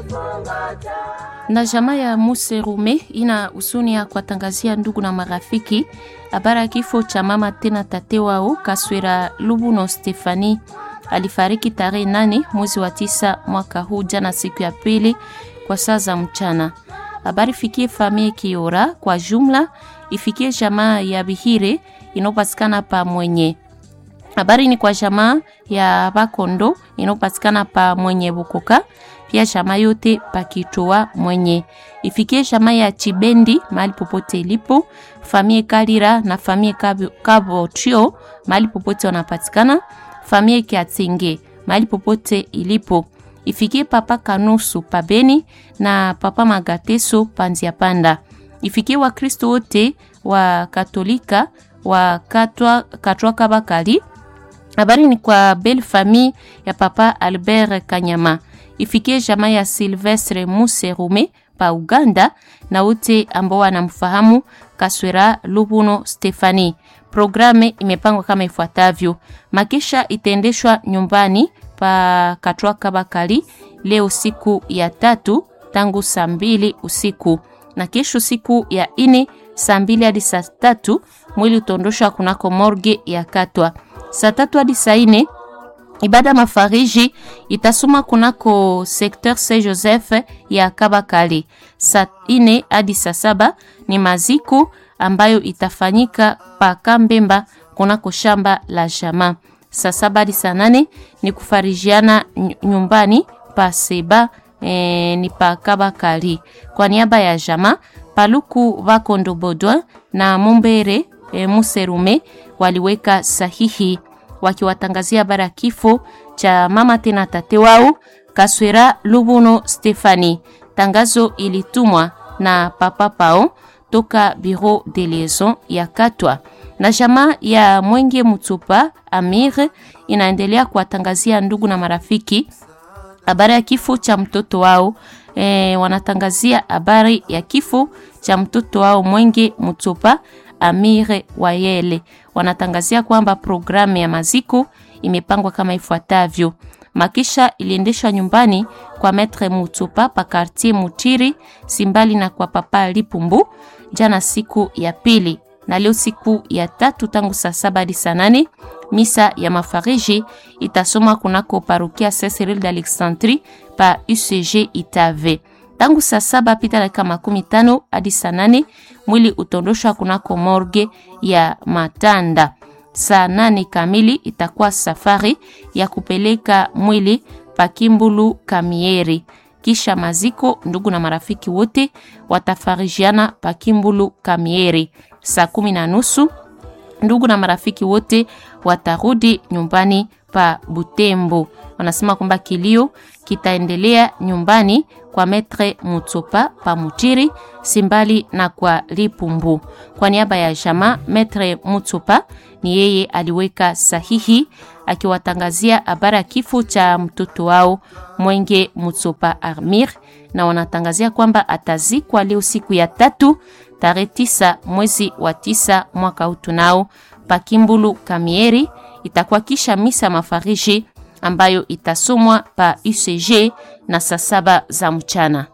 na jamaa ya Muserume ina husuni ya kuwatangazia ndugu na marafiki habari ya kifo cha mama tena tate wao Kaswera Lubuno Stefani. Alifariki tarehe nane mwezi wa tisa mwaka huu jana, siku ya pili kwa saa za mchana. Habari fikie famie Kiora kwa jumla, ifikie jamaa ya Bihire inayopatikana pa Mwenye. Habari ni kwa jamaa ya Bakondo inayopatikana pa Mwenye Bukoka, pia jamaa yote pakitoa Mwenye. Ifikie jamaa ya Chibendi mahali popote ilipo, famie Kalira na famie Kabotio mahali popote wanapatikana, famie Kiatinge mahali popote ilipo. Ifikie papa Kanusu pabeni na papa Magateso panzia panda. Ifikie Wakristo wote wa Katolika wa Katwa, Katwa Kabakali. Habari ni kwa belle famille ya papa Albert Kanyama. Ifikie jamaa ya Silvestre Muserume pa Uganda na wote ambao wanamfahamu Kaswera Lubuno Stefani. Programe imepangwa kama ifuatavyo: makisha itaendeshwa nyumbani pa Katwa Kabakali leo siku ya tatu tangu saa mbili usiku na kesho siku ya ine saa mbili hadi saa tatu mwili utaondoshwa kunako morgue ya Katwa. Saa tatu hadi saa ine ibada mafariji itasoma kunako sekteur Saint Joseph ya Kabakali. Saa ine hadi saa saba ni maziko ambayo itafanyika pa Kambemba kunako shamba la jamaa. Saa saba hadi saa nane ni kufarijiana nyumbani pa Seba e, ni pa Kabakali. Kwa niaba ya jamaa Paluku Bakondo Bodwa na Mumbere e, Muserume waliweka sahihi wakiwatangazia habari ya kifo cha mama tena tate wao Kaswera Lubuno Stefani. Tangazo ilitumwa na papa pao toka Bureau de Liaison ya Katwa na jamaa ya Mwenge Mutsupa Amir inaendelea kuwatangazia ndugu na marafiki habari ya kifo cha mtoto wao. E, wanatangazia habari ya kifo cha mtoto wao Mwenge Mutsupa Amire Wayele. Wanatangazia kwamba programu ya maziko imepangwa kama ifuatavyo. Makisha iliendeshwa nyumbani kwa Metre Mutsupa pa quartier Mutiri simbali na kwa papa Lipumbu jana siku ya pili, na leo siku ya tatu tangu saa saba hadi saa nane misa ya mafariji itasoma kunako parokia Saint Cyril d'Alexandrie pa UCG Itave tangu saa saba pita dakika makumi tano hadi saa nane mwili utondoshwa kunako morgue ya Matanda. Saa nane kamili itakuwa safari ya kupeleka mwili pakimbulu Kamieri. Kisha maziko, ndugu na marafiki wote watafarijiana pakimbulu Kamieri. Saa kumi na nusu ndugu na marafiki wote watarudi nyumbani pa Butembo. Wanasema kwamba kilio kitaendelea nyumbani kwa Metre Mutsopa pa Mutiri simbali na kwa Lipumbu. Kwa niaba ya jamaa, Metre Mutsopa ni yeye aliweka sahihi akiwatangazia habari ya kifo cha mtoto wao Mwenge Mutsopa Armir, na wanatangazia kwamba atazikwa leo siku ya tatu tarehe tisa mwezi wa tisa mwaka huu tunao pakimbulu Kamieri. Itakuwa kisha misa mafariji ambayo itasomwa pa UCG na saa saba za mchana.